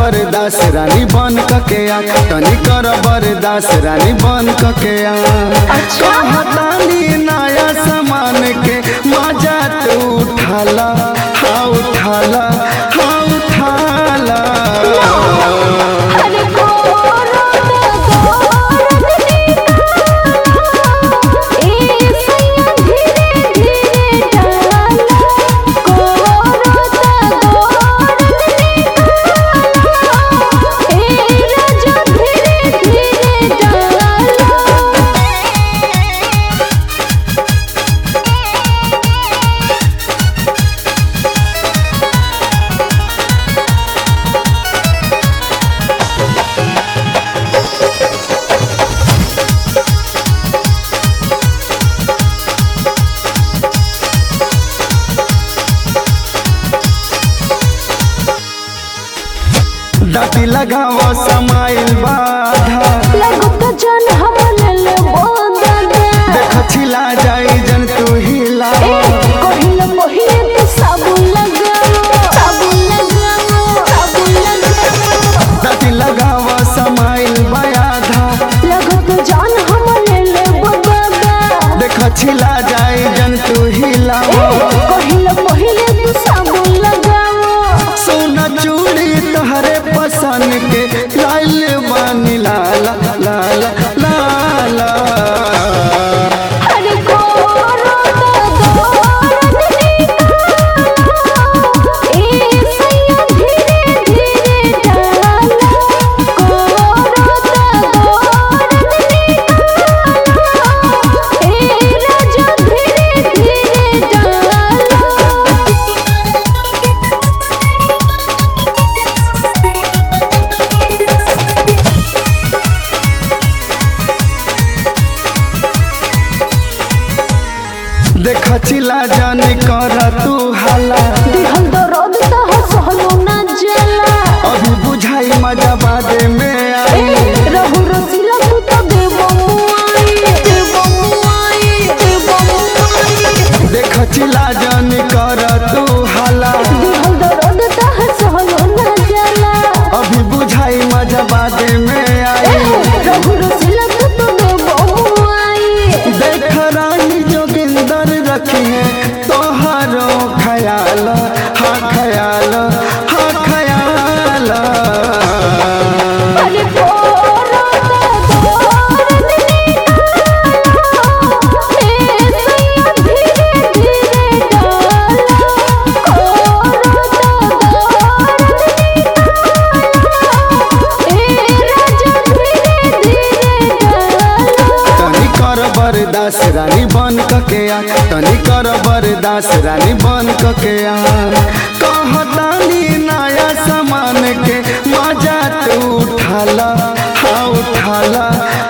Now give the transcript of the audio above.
बरदास रानी बन के आ तनी कर बरदास रानी बन के आ अच्छा। कहतानी नया सामान के मजा तू उठाला हाँ उठाला हाँ उठाला अरे गोरत गोरत निकाला ए सैया धीरे धीरे डाला गोरत गोरत निकाला ए राजा धीरे धीरे डाला दाती लगाव समाइल बाधा लगत जन हम ले बोदा देख छिला जाई जन तू हिला कहिल पहिले तो साबुन लगाओ साबुन लगाओ साबुन लगाओ दाती लगाव समाइल बाधा लगत जान हम ले ले बबादा देख छिला जाई जन तू हिला कहिल पहिले तो साबुन लगाओ सोना चूड़ी तहरे पसंद के लाल बानी लाला लाला लाला अरे गोरत गोरत निकाला ए सैया धीरे धीरे डाला गोरत गोरत निकाला ए राजा धीरे धीरे डाला देख छिला जन कर तू हाला दिहल दर्द तह सहलो ना जाला अभी बुझाई मजा बादे में आई रहु रसीला तू तो देवो मुआई देवो मुआई देवो मुआई देख छिला जन कर तू हाला दिहल दर्द तह सहलो ना जाला अभी बुझाई मजा बादे में आई रहु रसीला तू तो देवो मुआई देख रानी जोगिंदर रखी है तोहरो ख्याल हाँ ख्याल हाँ ख्याल अरे गोरत गोरत निकाला ए सैया धीरे धीरे डाला गोरत गोरत निकाला ए राजा धीरे धीरे डाला तनी कर बरदास रानी बन के आ तनी कर बरदास रानी बन के आ कहतानी नया सामान के मजा तू उठाला हाँ उठाला